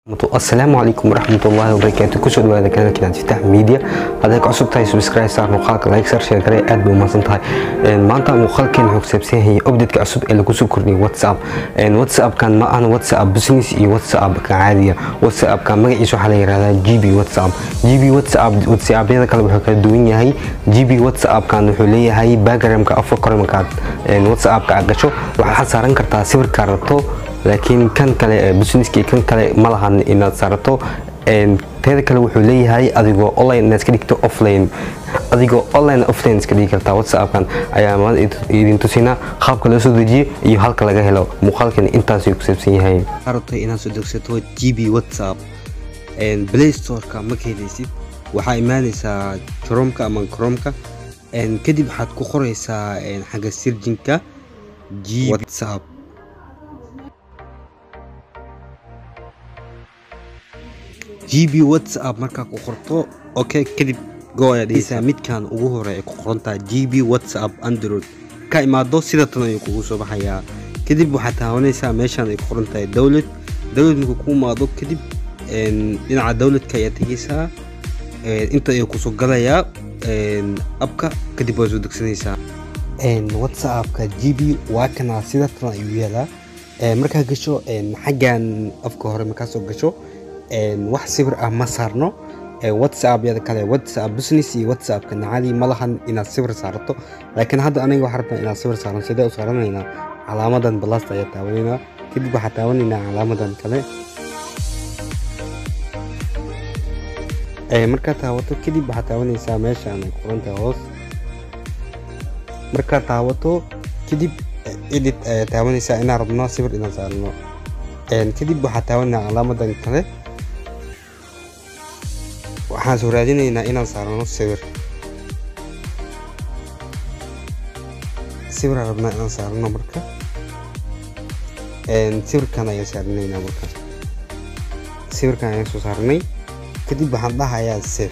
asalaamu calaykum waraxmatullaahi wabarakaatu kusoo dhawaada kanaalkiina tiftaax media hadday ka cusub tahay subscribe saar muuqaalka like sar share garee aad bay umahadsan tahay maanta muuqaalkeen wuxuu kusaabsan yahay updateska cusub ee lagu soo kordhiyay whatsapp whatsappkan ma ahan whatsapp business iyo whatsapp ka caadiya whatsappka magaciisa waxaa la yihahdaa gb whatsapp gb whatsapp whatsappyada kale wuxuu kala duwan yahay gb whatsappkan wuxuu leeyahay backgroundka afka kore markaad whatsappka aad gasho waxaad saaran kartaa sawirkaa rabto laakiin kan kale businesski kan kale ma lahan inaad saarato teeda kale wuxuu leeyahay adigoo online inaad iska dhigto offline adigoo online offline iska dhigi kartaa whatsappkan ayaa maanta idin tusinaa qaabka loo soo dejiyo iyo halka laga helo muuqaalkan intaasuu ku saabsan yahay rabtay inaad soo degsato gb whatsapp play storeka ma ka helaysid waxaa imaanaysaa chromka ama chromka kadib waxaad ku qoraysaa xagga sirjinka g whatsapp gb whatsapp markaa ku qorto okay kadib go ayaa dhehaysaa midkan ugu hore ay ku qorantaha gb whatsapp android ka imaado sida tan ayuu kugu soo baxayaa kadib waxaad taawanaysaa meeshaan ay ku qoran tahay dowlad dowlad markuu ku imaado kadib dhinaca dowladka ayaa tegaysaa inta ayuu kusoo galayaa abka kadib waa soo degsanaysaa whatsappka gb waa kana sida tan ayuu yeelaa markaa gasho xaggan afka hore markaa soo gasho wax sawir ah ma saarno whatsappyada kale whatsapp business iyo whatsappka nacadii ma lahan inaad sawir saarato laakiin hadda aniga waxaa rabtaa inaad sawir saaran sidee u saaranaynaa calaamadan balasta ayaa taawanaynaa kadib waxaa taawanaynaa calaamadan kale markaa taawato kadib waxaa taawanaysaa meeshaan ay qoranta hoos markaa taawato kadib edit ayaa taawanaysaa inaan rabno sawir inaan saarno kadib waxaa taawanaa calaamadan kale waxaan soo raadinaynaa inaan saarano sawir sawiraan rabnaa inaan saarano marka sawirkan ayaan saaranaynaa marka sawirkan ayaan soo saaranay kadib waxaan dhahayaa sef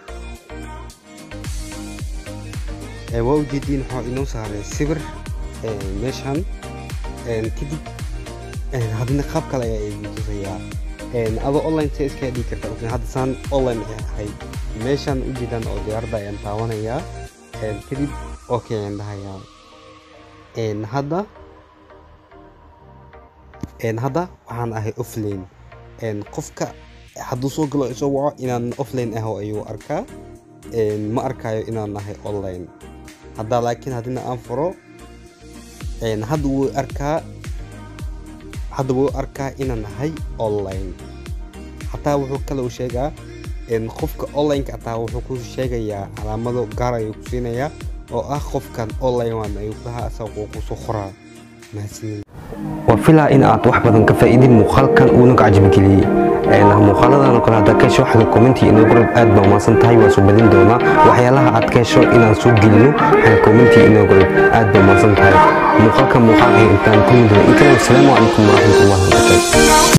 waa ujeediin waxaa inoo saaray sawir meeshan kadib haddana qaab kale ayaa idin tusayaa adoo online se iskaga dhigi karta hadda saan online ay ahayd meeshaan u jeedaan oo diyaaradda ayaan taawanayaa kadib okay ayaan dhahayaa hadda hadda waxaan ahay offline qofka hadduu soo galo isoo waco inaan offline aho ayuu arkaa ma arkaayo inaan ahay online hadda laakiin haddina aan furo hadda wuu arkaa hadda wuu arkaa inaan ahay online xataa wuxuu kale u sheegaa qofka onlineka ataa wuxuu ku sheegayaa calaamado gaar ayuu ku siinayaa oo ah qofkan online waan ayuu kaha asagoo kusoo qoraa mahadsanin waa filaa in aad wax badan ka faa'iidin muuqaalkan uuna ka cajabigeliyey muuqaaladan oo kale haddaa ka hesho xagga commenti inoo gorod aad baa umaasan tahay waa soo badin doonaa waxyaalaha aad ka hesho inaan soo gelino xagga commenti inoo gorod aad baa umaasan tahay muuqaalka muuqaalka intaan kulmi doona inkale wasalaamu calaykum waraxmatullahi wabarakaatu